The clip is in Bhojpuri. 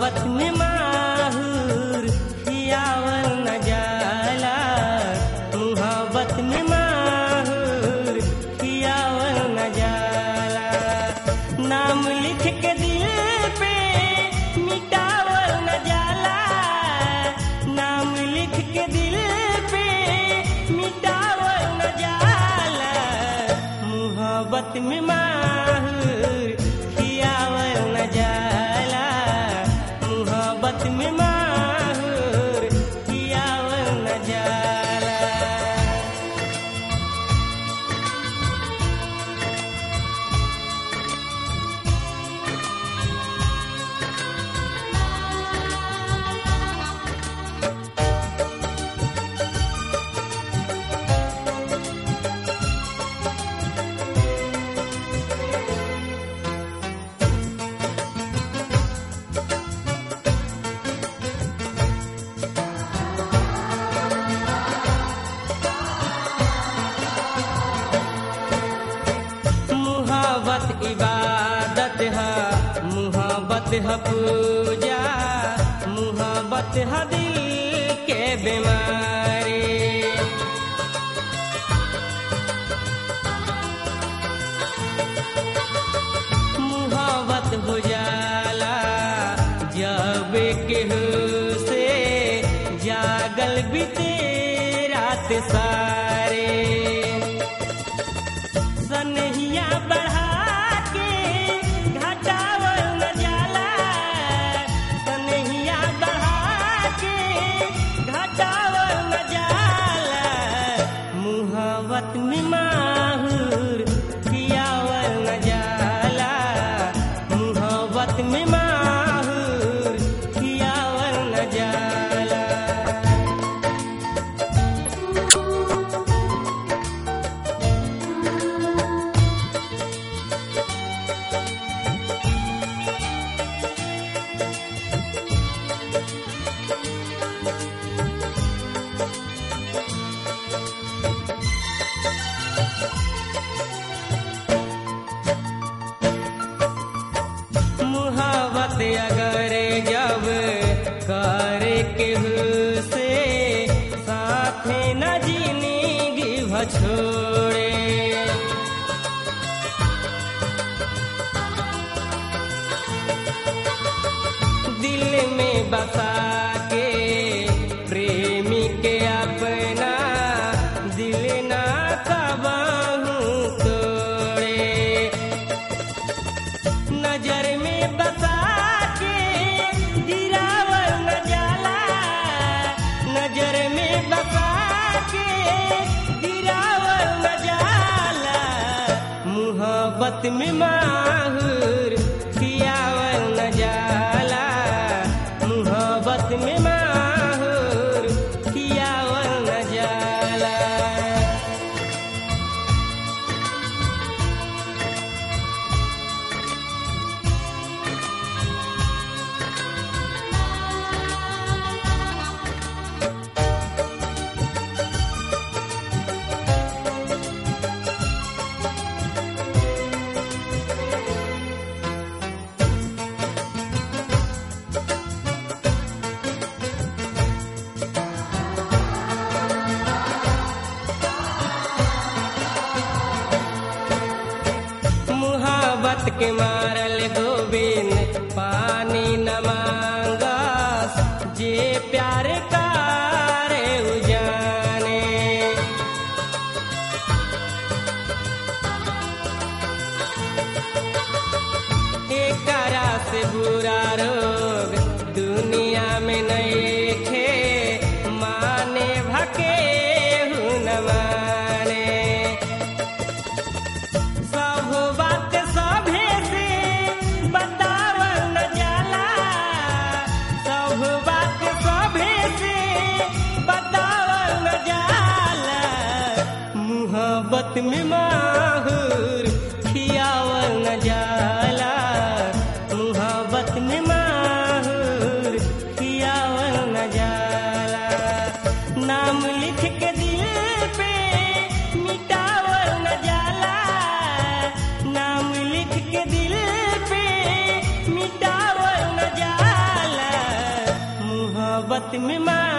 मुहब्बत में माहूर खियावल न जाला मुहब्बत में माहूर खियावल न जाला नाम लिख के दिल पे मिटावल न जाला नाम लिख के दिल पे मिटावल न जाला मुहब्बत में माहूर खियावल न जाला मुहब्बत में माहूर खियावल न जाला मुहब्बत इबादत है मुहब्बत है पूजा मुहब्बत है दिल के बीमारी मुहब्बत हो जाला जब केहू से जागल बीते रात सारे सनहिया बढ़ा के घटावल न जाला सनहिया बढ़ा के घटावल न जाला मुहब्बत में माहूर पियावल न जाला मुहब्बत में माहूर पियावल न जाला मुहब्बत अगर जब करे के से साथे न जिंदगी भछोड़े दिल में बसा के प्रेमी के अपना दिल ना कबाहू तोड़े नजर में बसा के गिरावल न जाला नजर में बसा के गिरावल न जाला मुहब्बत में माहूर खियावल न जाला मुहब्बत में माहूर खियावल न जाला मुहब्बत के मारल गोविंद पानी न मांगस जे प्यार कारे उजाने एकरा से बुरा रोग दुनिया में नहीं खे माने भके न माने सब बात सभे से बतावल न जाला सब बात सभे से बतावल न जाला मुहब्बत में माहूर खियावल न जाला मुहब्बत में माहूर खियावल न जाला नाम लिख के दिल पे मिटावल न जाला नाम लिख के दिल पे मिटावल न जाला मौत में मार